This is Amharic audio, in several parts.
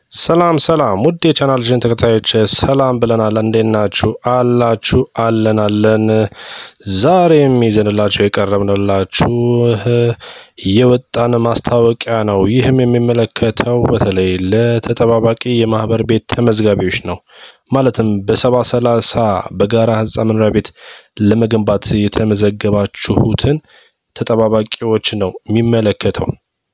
ሰላም ሰላም ውድ የቻናላችን ተከታዮች ሰላም ብለናል። እንዴት ናችሁ? አላችሁ? አለን አለን። ዛሬም ይዘንላችሁ የቀረብንላችሁ የወጣን ማስታወቂያ ነው። ይህም የሚመለከተው በተለይ ለተጠባባቂ የማህበር ቤት ተመዝጋቢዎች ነው። ማለትም በሰባ ሰላሳ በጋራ ህንፃ መኖሪያ ቤት ለመገንባት የተመዘገባችሁትን ተጠባባቂዎች ነው የሚመለከተው።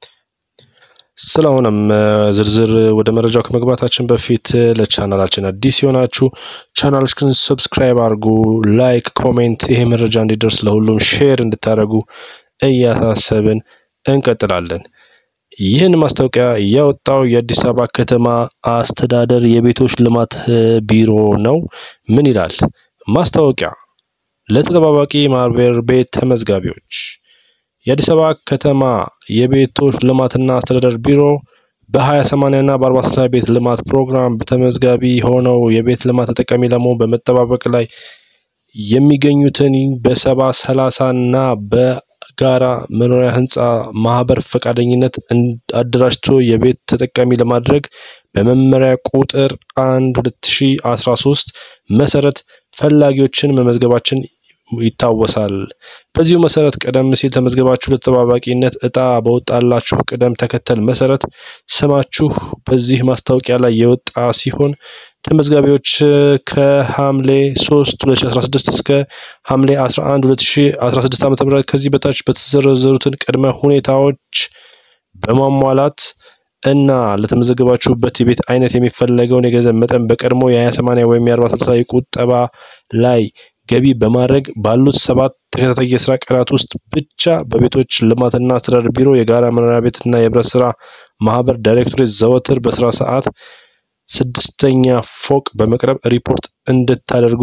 ስለሆነም ዝርዝር ወደ መረጃው ከመግባታችን በፊት ለቻናላችን አዲስ የሆናችሁ ቻናላችንን ሰብስክራይብ አድርጉ፣ ላይክ፣ ኮሜንት ይሄ መረጃ እንዲደርስ ለሁሉም ሼር እንድታደርጉ እያሳሰብን እንቀጥላለን። ይህን ማስታወቂያ ያወጣው የአዲስ አበባ ከተማ አስተዳደር የቤቶች ልማት ቢሮ ነው። ምን ይላል ማስታወቂያ? ለተጠባባቂ ማህበር ቤት ተመዝጋቢዎች የአዲስ አበባ ከተማ የቤቶች ልማትና አስተዳደር ቢሮ በ20/80 እና በ40/60 ቤት ልማት ፕሮግራም በተመዝጋቢ ሆነው የቤት ልማት ተጠቃሚ ለመሆን በመጠባበቅ ላይ የሚገኙትን በሰባ ሰላሳ እና በጋራ መኖሪያ ህንፃ ማህበር ፈቃደኝነት አደራጅቶ የቤት ተጠቃሚ ለማድረግ በመመሪያ ቁጥር 1 2013 መሰረት ፈላጊዎችን መመዝገባችን ይታወሳል። በዚሁ መሰረት ቀደም ሲል ተመዝገባችሁ ለተጠባባቂነት እጣ በወጣላችሁ ቅደም ተከተል መሰረት ስማችሁ በዚህ ማስታወቂያ ላይ የወጣ ሲሆን ተመዝጋቢዎች ከሐምሌ 3 2016 እስከ ሐምሌ 11 2016 ዓ.ም ከዚህ በታች በተዘረዘሩትን ቅድመ ሁኔታዎች በማሟላት እና ለተመዘገባችሁበት የቤት አይነት የሚፈለገውን የገንዘብ መጠን በቀድሞ የ20/80 ወይም የ40/60 ቁጠባ ላይ ገቢ በማድረግ ባሉት ሰባት ተከታታይ የስራ ቀናት ውስጥ ብቻ በቤቶች ልማትና አስተዳደር ቢሮ የጋራ መኖሪያ ቤትና የህብረት ስራ ማህበር ዳይሬክቶሬት ዘወትር በስራ ሰዓት ስድስተኛ ፎቅ በመቅረብ ሪፖርት እንድታደርጉ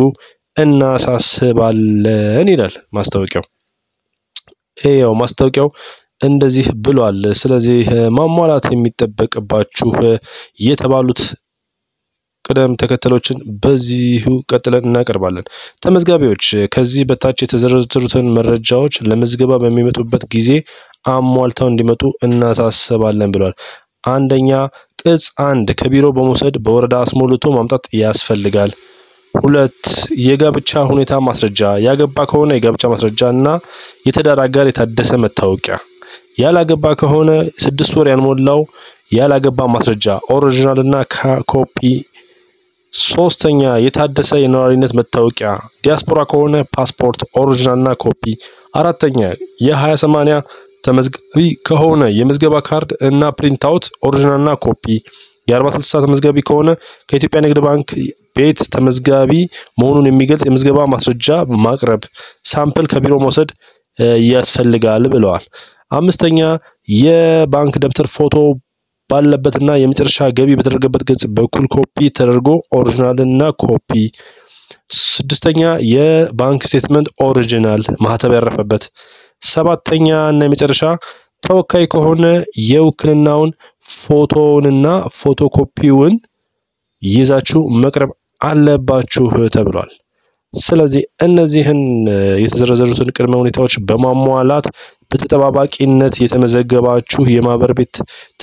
እናሳስባለን ይላል ማስታወቂያው። ያው ማስታወቂያው እንደዚህ ብሏል። ስለዚህ ማሟላት የሚጠበቅባችሁ የተባሉት ቅደም ተከተሎችን በዚሁ ቀጥለን እናቀርባለን። ተመዝጋቢዎች ከዚህ በታች የተዘረዘሩትን መረጃዎች ለምዝገባ በሚመጡበት ጊዜ አሟልተው እንዲመጡ እናሳስባለን ብሏል። አንደኛ ቅጽ አንድ ከቢሮ በመውሰድ በወረዳ አስሞልቶ ማምጣት ያስፈልጋል። ሁለት የጋብቻ ሁኔታ ማስረጃ፣ ያገባ ከሆነ የጋብቻ ማስረጃ እና የትዳር አጋር የታደሰ መታወቂያ፣ ያላገባ ከሆነ ስድስት ወር ያልሞላው ያላገባ ማስረጃ ኦሪጂናል እና ኮፒ ሶስተኛ የታደሰ የነዋሪነት መታወቂያ፣ ዲያስፖራ ከሆነ ፓስፖርት ኦሪጂናል እና ኮፒ። አራተኛ የ20/80 ተመዝጋቢ ከሆነ የምዝገባ ካርድ እና ፕሪንት አውት ኦሪጂናል እና ኮፒ። የ40/60 ተመዝጋቢ ከሆነ ከኢትዮጵያ ንግድ ባንክ ቤት ተመዝጋቢ መሆኑን የሚገልጽ የምዝገባ ማስረጃ ማቅረብ፣ ሳምፕል ከቢሮ መውሰድ ያስፈልጋል ብለዋል። አምስተኛ የባንክ ደብተር ፎቶ ባለበትና የመጨረሻ ገቢ በተደረገበት ገጽ በኩል ኮፒ ተደርጎ ኦሪጂናል እና ኮፒ። ስድስተኛ የባንክ ስቴትመንት ኦሪጂናል ማህተብ ያረፈበት። ሰባተኛ እና የመጨረሻ ተወካይ ከሆነ የውክልናውን ፎቶውንና ፎቶኮፒውን ይዛችሁ መቅረብ አለባችሁ ተብሏል። ስለዚህ እነዚህን የተዘረዘሩትን ቅድመ ሁኔታዎች በማሟላት በተጠባባቂነት የተመዘገባችሁ የማህበር ቤት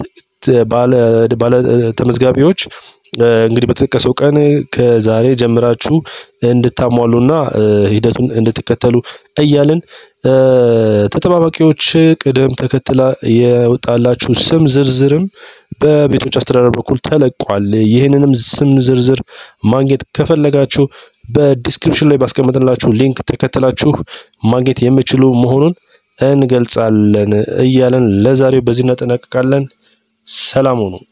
ባለ ተመዝጋቢዎች እንግዲህ በተጠቀሰው ቀን ከዛሬ ጀምራችሁ እንድታሟሉና ሂደቱን እንድትከተሉ እያልን ተጠባባቂዎች ቅደም ተከትላ የወጣላችሁ ስም ዝርዝርም በቤቶች አስተዳደር በኩል ተለቋል። ይህንንም ስም ዝርዝር ማግኘት ከፈለጋችሁ በዲስክሪፕሽን ላይ ባስቀመጥላችሁ ሊንክ ተከትላችሁ ማግኘት የምችሉ መሆኑን እንገልጻለን እያለን ለዛሬው በዚህ እናጠናቀቃለን። ሰላም ሁኑ።